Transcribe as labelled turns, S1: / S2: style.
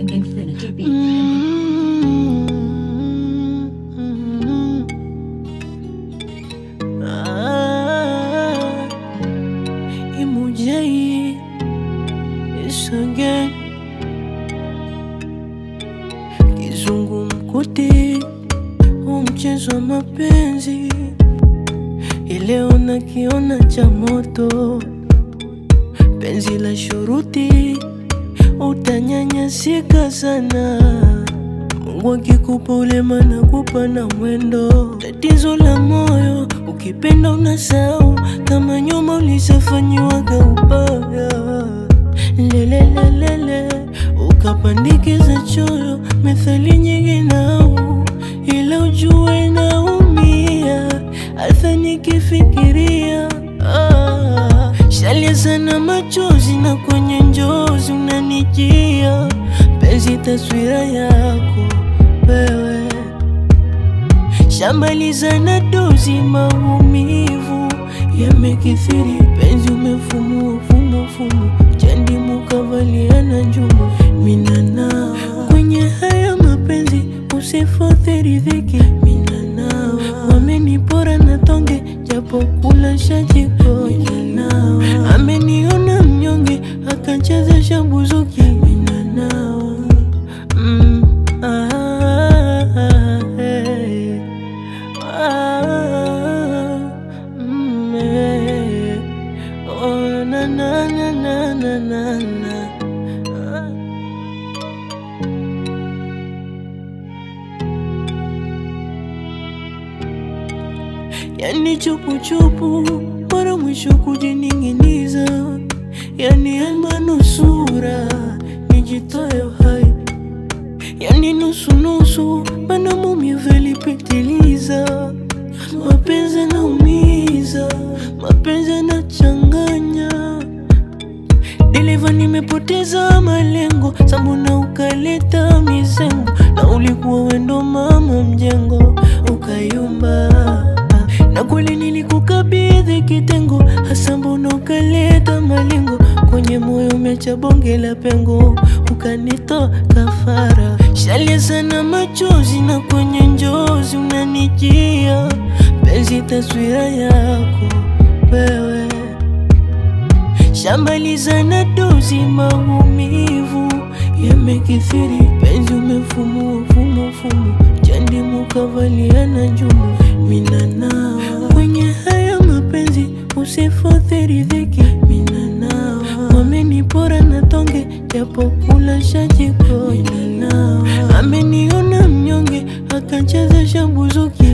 S1: Infinity Beats.
S2: Ah, Imujai is again Kizungumkuti huu mchezo wa mapenzi ileo nakiona cha moto penzi la shuruti utanyanyasika sana Mungu akikupa ulema na kupa na mwendo. Tatizo la moyo, ukipenda unasahau kama nyuma ulisafanyiwaga ubaya. Lelelelele, ukapandikiza choyo, methali nyingi nau, ila ujue naumia, hata nikifikiria ah. Shalia sana machozi na kwenye njozi unanijia penzi taswira yako wewe shambaliza na dozi maumivu yamekithiri penzi umefumua fumo fumo chandi mukavaliana njumu minana kwenye haya mapenzi usifotheri dhiki minana wamenipora na tonge japo kula shajiko minana ameniona mnyonge akachezesha buzuki minanawa mm, ah, eh, ah, mm, eh, oh, na, na, na, na, na, na, na. Ah. yani chupuchupu mara mwisho kujining'iniza, yani almanusura nijitoe hai, yani nusunusu mana maumivu yalipitiliza. Mapenzi yanaumiza, mapenzi yanachanganya Dereva nimepoteza malengo, sambuna ukaleta mizengo, na ulikuwa wendo mama mjengo, ukayumba na kweli nilikukabidhi kitengo, hasa mbona ukaleta malengo kwenye moyo umecha bonge la pengo, ukanitoa kafara. Shalia sana machozi na kwenye njozi unanijia, penzi taswira yako wewe shambaliza na dozi maumivu yamekithiri penzi umefumua fumo fumo chandi mukavaliana njumu minana kwenye haya mapenzi usifotheri dhiki minana wamenipora na tonge japo kula shajiko minana ameniona mnyonge akachezesha buzuki